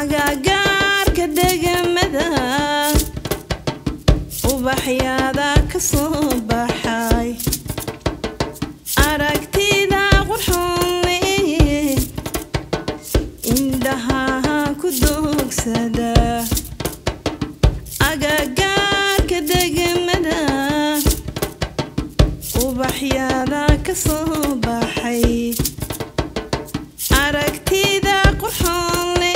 agagaarka degamada ubaxyaada ka soo baxay aragtida qurxoone indhaha ku doogsada agagaarka degamada ubaxyaada ka soo baxay aragtida qurxoone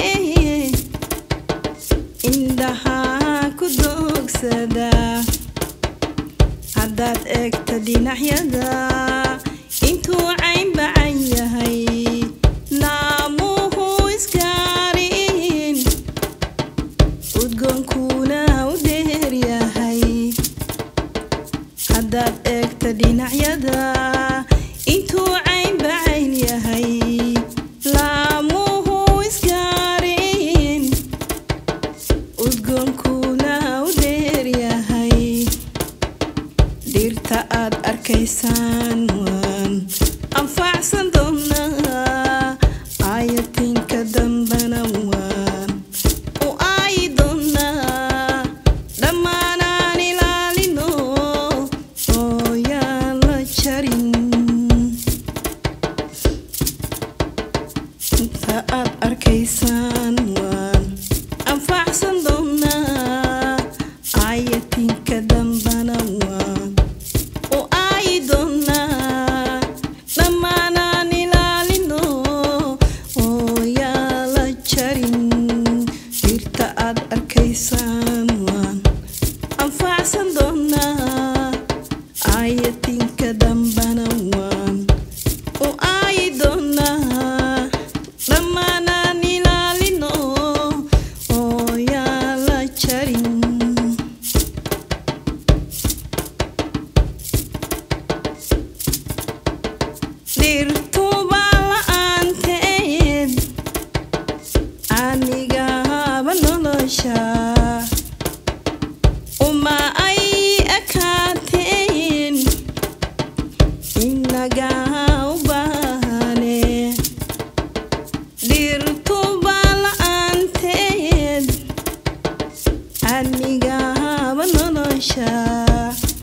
indhaha ku doogsada haddaad eegta dhinacyada intuu caynbacan yahay naamuhu iskaarin udgoonkuna u dheer yahay haddaad eegta dhinacyada intuu caynbacayn yahay laamuhu iskaarin udgoonkuna u dheer yahay dhirta aad arkaysaan waan anfacsan doonaa aayatinka dambana waan u aayi doonaa dhammaanaan ilaalino oo yaan la jarin inta aad arkaysaan waan anfacsan doonaa aayatinka dambana waan u aayi doonaa dhammaanaan ilaalino oo yaa la jarin dhirta aad arkaysaan waan anfacsan doonaa aayatinka dambana waan u aayi doonaa dhammaanaan ilaalino oo yaa la jarin dhirtuba la'aanteed anigaba nolosha